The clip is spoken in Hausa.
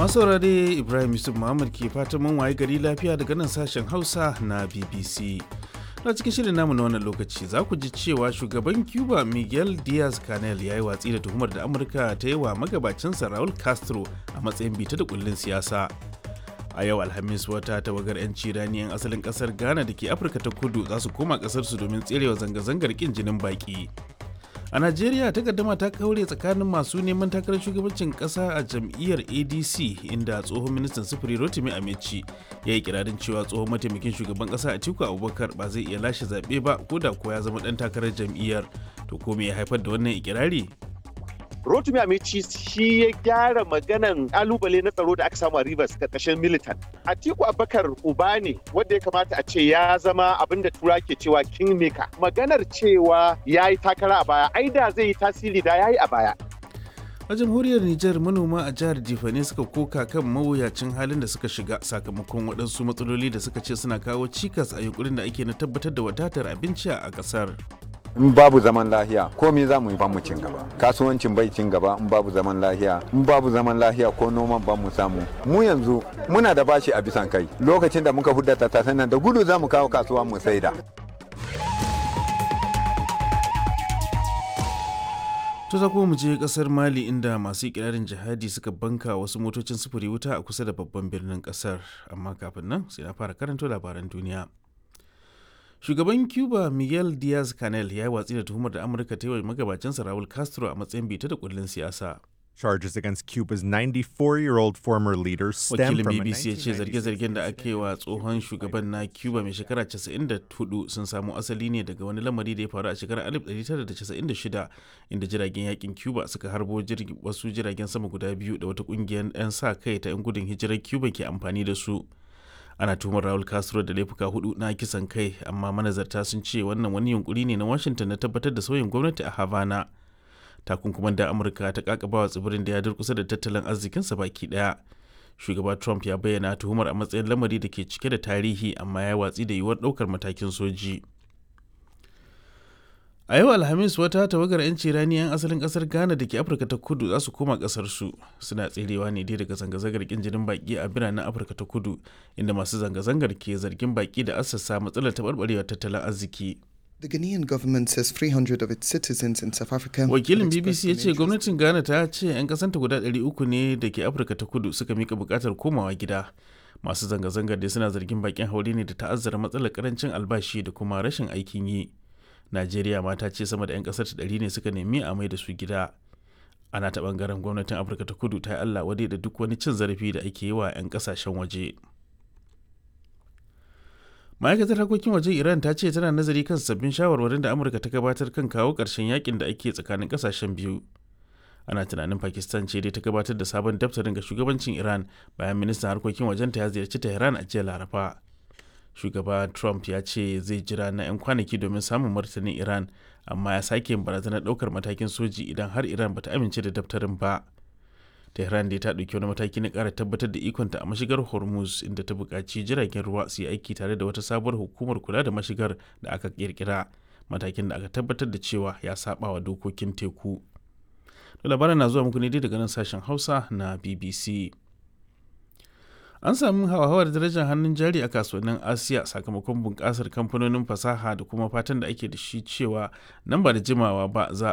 masu saurare ibrahim yusuf muhammad ke fatan mun waye gari lafiya daga nan sashen hausa na bbc na cikin shirin namu na wannan lokaci za ku ji cewa shugaban cuba miguel diaz canel ya yi watsi da tuhumar da amurka ta yi wa magabacinsa raul castro a matsayin bita da kullun siyasa a yau alhamis wata tawagar 'yanci rani 'yan asalin kasar ghana da ke afirka ta kudu za su koma kasarsu domin tserewa zanga-zangar kin jinin baki a najeriya takaddama ta kaure tsakanin masu neman takarar shugabancin kasa a jam'iyyar adc inda tsohon ministan sufuri rotimi amici ya yi kirarin cewa tsohon mataimakin shugaban kasa atiku abubakar ba zai iya lashe zaɓe ba ko da ko ya zama ɗan takarar jam'iyyar to ko me ya haifar da wannan ikirari Rotimi Amici shi ya gyara maganan kalubale na tsaro da aka samu a Rivers karkashin militan. Atiku Abubakar uba ne wanda ya kamata a ce ya zama abin da tura ke cewa kingmaker. Maganar cewa ya yi takara a baya, ai da zai yi tasiri da ya yi a baya. a jamhuriyar Nijar manoma a jihar Jifane suka koka kan mawuyacin halin da suka shiga sakamakon waɗansu matsaloli da suka ce suna kawo cikas a yunkurin da ake na tabbatar da wadatar abinci a ƙasar. in babu zaman lahiya komai za mu yi mu cin gaba kasuwancin bai cin gaba in babu zaman lahiya in babu zaman lahiya ko noman ba mu samu mu yanzu muna da bashi a bisan kai lokacin da muka hudda tattasan nan da gudu za mu kawo kasuwa mu saida To za mu je kasar Mali inda masu ikirarin jihadi suka banka wasu motocin sufuri wuta a kusa da babban birnin kasar amma kafin nan sai na fara karanto labaran duniya. shugaban cuba miguel diaz canel ya yi watsi da tuhumar da amurka ta yi wa magabacinsa raul castro a matsayin bita da kullun siyasa Charges against Cuba's 94-year-old former leader stem wakilin from a bbc ya ce 1996 zarge-zargen da aka yi wa tsohon shugaban na cuba mai shekara 94 sun samo asali ne daga wani lamari da ya faru a shekarar 1996 inda jiragen yakin cuba suka harbo jirgi- wasu jiragen sama guda biyu da wata kungiyar 'yan sa kai ta 'yan gudun hijirar cuba ke amfani da su ana tuhumar Raul Castro da laifuka hudu na kisan kai amma manazarta sun ce wannan wani yunkuri ne na Washington na tabbatar da sauyin gwamnati a Havana. Takunkuman da Amurka ta kakabawa tsibirin da ya durkusa da tattalin arzikinsa baki daya. Shugaba Trump ya bayyana tuhumar a matsayin lamari da ke cike da tarihi amma ya watsi da yiwuwar daukar matakin soji. A yau Alhamis wata tawagar 'yanci rani 'yan asalin kasar Ghana da ke Afirka ta kudu za su koma kasarsu suna tserewa ne dai daga zanga-zangar kin jinin baki a biranen Afirka ta kudu inda masu zanga-zangar ke zargin baki da assasa matsalar taɓarɓarewar tattalin arziki. The Ghanaian government says 300 of its citizens in South Africa. Wakilin have BBC expressed ya an ce interest gwamnatin Ghana ta ce 'yan kasanta guda 300 ne da ke Afirka ta kudu suka mika bukatar komawa gida. Masu zanga-zangar dai suna zargin bakin haure ne da ta'azzara matsalar karancin albashi da kuma rashin aikin yi. Najeriya ma ta ce sama da 'yan kasar ta ɗari ne suka nemi a mai da su gida. Ana ta bangaren gwamnatin Afirka ta kudu ta yi Allah wadai da duk wani cin zarafi da ake yi wa 'yan kasashen waje. ma'aikatar harkokin wajen iran ta ce tana nazari kan sabbin shawarwarin da amurka ta gabatar kan kawo ƙarshen yakin da ake tsakanin ƙasashen biyu ana tunanin pakistan ce dai ta gabatar da sabon daftarin ga shugabancin iran bayan ministan harkokin wajenta ya ziyarci tehran a jiya laraba shugaba trump ya ce zai jira na 'yan kwanaki domin samun martanin iran amma ya sake yin barazanar ɗaukar matakin soji idan har iran bata amince da daftarin ba tehran dai ta ɗauki wani mataki na ƙara tabbatar da ikonta a mashigar hormuz inda ta buƙaci jiragen ruwa su yi aiki tare da wata sabuwar hukumar kula da mashigar da aka ƙirƙira matakin da aka tabbatar da cewa ya saba wa dokokin teku da labaran na zuwa muku ne dai daga nan sashen hausa na bbc an sami hauhawar darajar hannun jari a kasuwannin asiya sakamakon bunƙasar kamfanonin fasaha da kuma fatan da ake da shi cewa nan ba da jimawa ba za